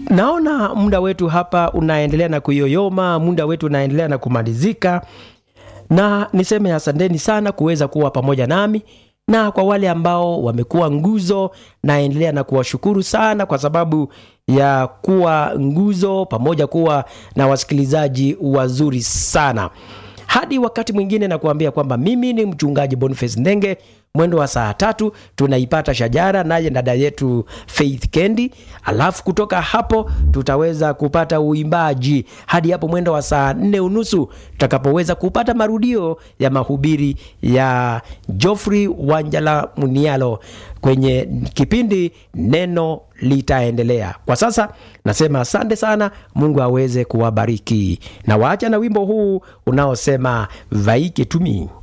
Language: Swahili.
naona muda wetu hapa unaendelea na kuyoyoma muda wetu unaendelea na kumalizika na niseme asanteni sana kuweza kuwa pamoja nami na kwa wale ambao wamekuwa nguzo naendelea na kuwashukuru sana kwa sababu ya kuwa nguzo pamoja kuwa na wasikilizaji wazuri sana hadi wakati mwingine na kuambia kwamba mimi ni mchungaji boniface ndenge mwendo wa saa tatu tunaipata shajara naye dada yetu faith kendi alafu kutoka hapo tutaweza kupata uimbaji hadi hapo mwendo wa saa nne unusu tutakapoweza kupata marudio ya mahubiri ya joffrey wanjala munialo kwenye kipindi neno litaendelea kwa sasa nasema asante sana mungu aweze kuwabariki na waacha na wimbo huu unaosema vaike tumi